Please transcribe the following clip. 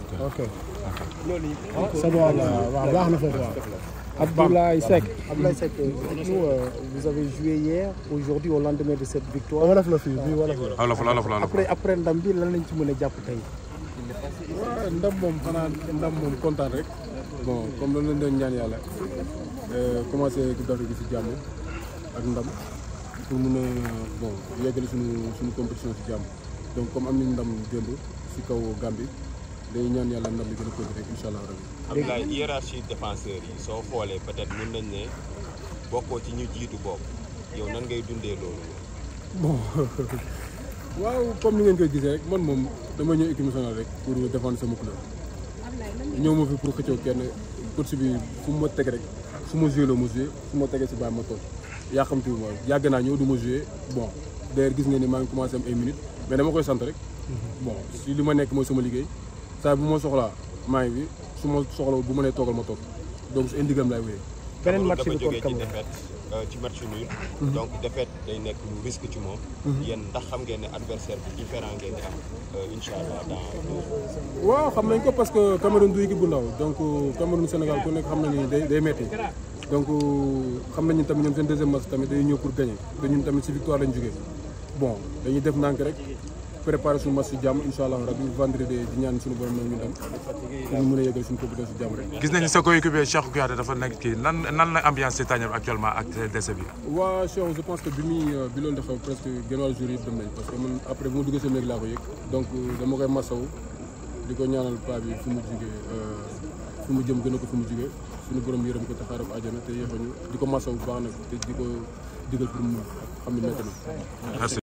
ok c'est bon là waaw baax na foofu waaw. Abdoulaye Seck. Abdoulaye Seck, dites-nous, euh, vous avez joué hier, aujourd'hui au lendemain de cette victoire. wolof la fii bii wolof la. wolof la wolof la Après après ndam bi lan lañ ci mën a jàpp tey. waaw ndam moom xanaa ndam moom kontaan rek bon comme loolu lañ doon ñaan yàlla commencé Coupe d'Afrique bi si jàmm ak ndam pour mun a bon yeggale suñu suñu compétition si jàmm donc comme am nañ ndam démb si kaw Gambie dañuy ñaan yàlla ndam bi gën a continuer rek incha allah rabbi. Abdoulaye hiérarchie défenseurs yi soo xoolee peut-être mën nañ ne bokkoo ci ñu jiitu boobu yow nan ngay dundee loolu. bon waaw comme ni ngeen koy gisee rek man moom dama ñëw équipe nationale rek pour défendre sama couleur ñëw ma fi pour xëccoo kenn coach bi fu mu ma teg rek su ma joué loo ma joué fu ma tegee si bàyyi ma toog yaa xam te ma yàgg naa ñëw du ma joué bon d'ailleurs gis nga ni maa ngi commencé am ay minutes mais dama koy sant rek bon si li ma nekk mooy sama liggéey saa bu ma soxlaa maa ngi fi su ma soxla bu ma nee toogal ma toog donc su indigam laay wéyee. beneen match dafa bi contre jógee ci Cameroun. défaite euh, ci match nul. donc défaite day nekk lu risque ci moom. yéen ndax xam ngeen ne adversaire bi différent ngeen di am euh, incha allah dans deux jours. waaw xam nañ ko parce que Cameroun du équipe bu ndaw donc Cameroun Sénégal ku nekk xam na ni day day metti donc xam nañu tamit ñoom seen deuxième match tamit day ñëw pour gagner te ñun tamit si victoire lañ jógee bon dañuy def ndànk rek préparer suñu match si jàmm incha allah rabi vendredi di ñaan suñu borom nag ñu dem pour ñu mën a yeggal suñu compétition si jàmm rek. gis nañu sa coéquipier Cheikh Kouyaté dafa nekk kii nan nan la ambiance ci tàññam actuellement ak décès bi. waa Cheikh je pense que bi muy bi loolu di xew presque genn wàllu jour yëpp dem nañ parce que man après bu ma duggee sama néeg laa ko yëg donc dama koy masawu di ko ñaanal paa bi fu mu jugee fu mu jëm gën a ko fu mu jugee suñu borom yërëm ko te xaaral ko àjjana te yéexañu di ko masawu bu baax nag te di ko digal pour mu xam ne métti na. merci.